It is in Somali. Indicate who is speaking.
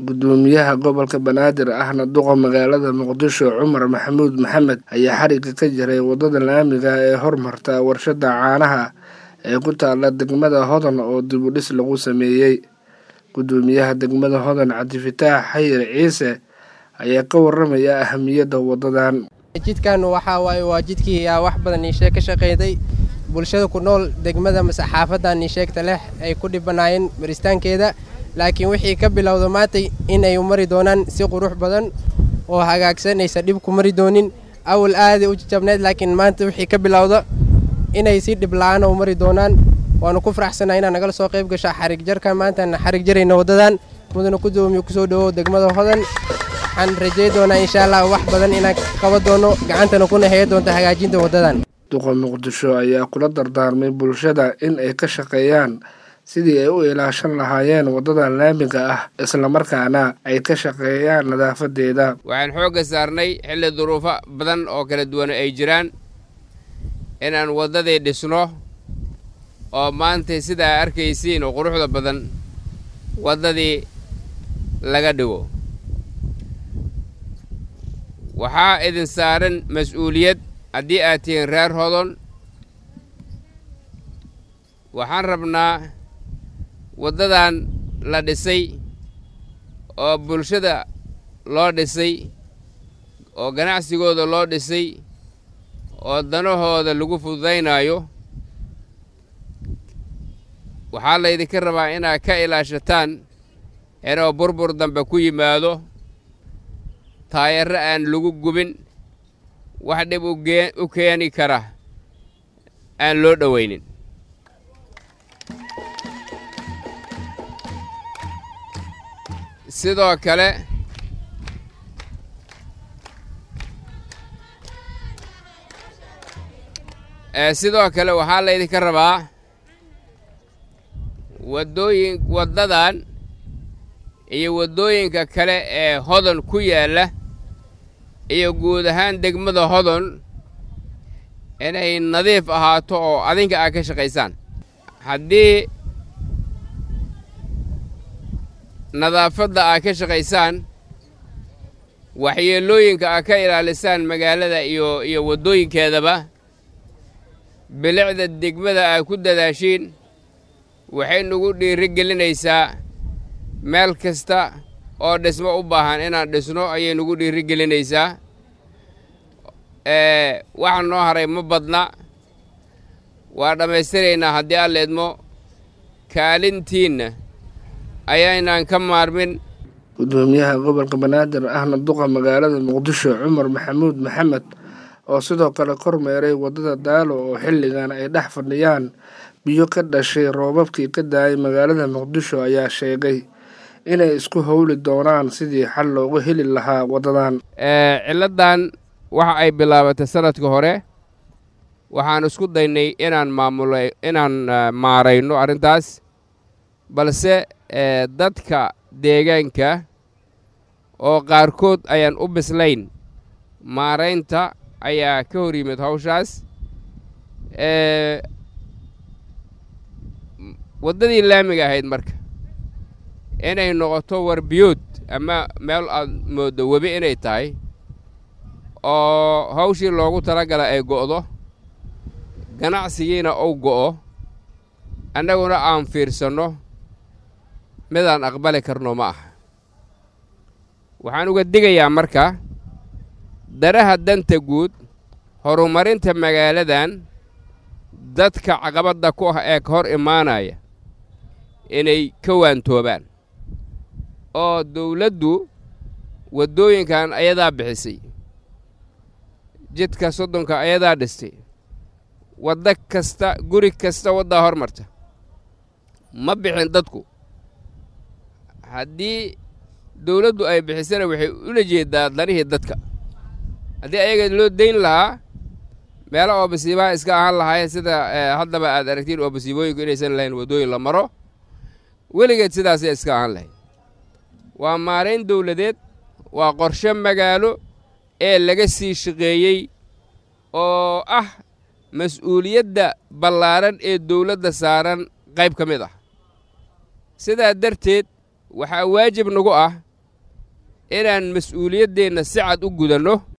Speaker 1: gudoomiyaha gobolka banaadir ahna duqa magaalada muqdisho cumar maxamuud maxamed ayaa xariga ka jiray wadada laamiga ee hormarta warshada caanaha ee ku taala degmada hodan oo dib u dhis lagu sameeyey gudoomiyaha degmada hodan cabdifataax xayir ciise ayaa ka waramaya ahamiyadda wadadan
Speaker 2: jidkan waxaa waaye waa jidkii yaa wax badan iishee ka shaqeyday bulshada ku nool degmada mase xaafadan iisheegta leh ay ku dhibanaayeen maristaankeeda laakiin wixii ka bilowda maantay inay mari doonaan si qurux badan oo hagaagsan aysan dhib ku mari doonin awal aaday u jajabneyd laakiin maanta wixii ka bilowda inay si dhib la-aan u mari doonaan waanu ku faraxsannaha inaa nagala soo qayb gashaa xarig jarka maantaan xarig jarayna waddadan mudana gudoomiye kusoo dhawow degmada hodan waxaan rajay doonaa insha allah wax badan inaan qaba doono gacantana kuna haya doonta hagaajinta waddadan
Speaker 1: duqa muqdisho ayaa kula dardaarmay bulshada in ay ka shaqeeyaan sidii ay u ilaashan lahaayeen waddadan laamiga ah islamarkaana ay ka shaqeeyaan nadaafadeeda
Speaker 3: waxaan xoogga saarnay xilli duruufo badan oo kala duwan ay jiraan inaan waddadii dhisno oo maantay sidaa arkaysiin oo quruxda badan waddadii laga dhigo waxaa idin saaran mas-uuliyad haddii aad tihiin reer hodon waxaan rabnaa waddadan la dhisay oo bulshada loo dhisay oo ganacsigooda loo dhisay oo danahooda lagu fududaynaayo waxaa laydinka rabaa inaad ka ilaashataan inuu burbur dambe ku yimaado taayarro aan lagu gubin wax dhib u keeni kara aan loo dhowaynin sidoo kale sidoo kale waxaa laydinka rabaa waddooyin waddadan iyo waddooyinka kale ee hodon ku yaalla iyo guud ahaan degmada hodon inay nadiif ahaato oo adinka aad ka shaqaysaan haddii nadaafadda aad ka shaqaysaan waxyeelooyinka aad ka ilaalisaan magaalada iyo iyo waddooyinkeedaba bilicda degmada aad ku dadaashiin waxay nagu dhiiri gelinaysaa meel kasta oo dhismo u baahan inaan dhisno ayay nagu dhiiri gelinaysaa waxa noo haray ma badna waa dhammaystiraynaa haddii aan leedmo kaalintiinna ayaynaan ka maarmin
Speaker 1: gudoomiyaha gobolka banaadir ahna duqa magaalada muqdisho cumar maxamuud maxamed oo sidoo kale kormeeray waddada daalo oo xilligan ay dhex fadhiyaan biyo ka dhashay roobabkii ka daayay magaalada muqdisho ayaa sheegay inay isku howli doonaan sidii xal loogu heli lahaa waddadan
Speaker 3: ciladdan waxa ay bilaabatay sanadka hore waxaan isku daynay inaan maamula inaan maarayno arrintaas balse dadka deegaanka oo qaarkood ayaan u bislayn maaraynta ayaa ka hor yimid hawshaas waddadii laamiga ahayd marka inay noqoto warbiyood ama meel aad mooddo webi inay tahay oo hawshii loogu talagala ay go'do ganacsigiina uu go'o annaguna aan fiirsanno midaan aqbali karno ma aha waxaan uga digayaa marka daraha danta guud horumarinta magaaladan dadka caqabadda ku ah ee ka hor imaanaya inay ka waantoobaan oo dawladdu waddooyinkan ayadaa bixisay jidka soddonka ayadaa dhistay waddo kasta guri kasta waddaa hor marta ma bixin dadku haddii dawladdu ay bixisana waxay ula jeeddaa danihii dadka haddii ayaga loo dayn lahaa meelo oo basiibaha iska ahaan lahaayeen sida haddaba aad aragtiin oo basiibooyinku inaysan lahayn waddooyin la maro weligeed sidaasay iska ahaan lahayd waa maarayn dawladeed waa qorshe magaalo ee laga sii shaqeeyey oo ah mas-uuliyadda ballaaran ee dawladda saaran qayb ka mid ah sidaa darteed waxaa waajib nagu ah inaan mas-uuliyaddeenna si cad u gudanno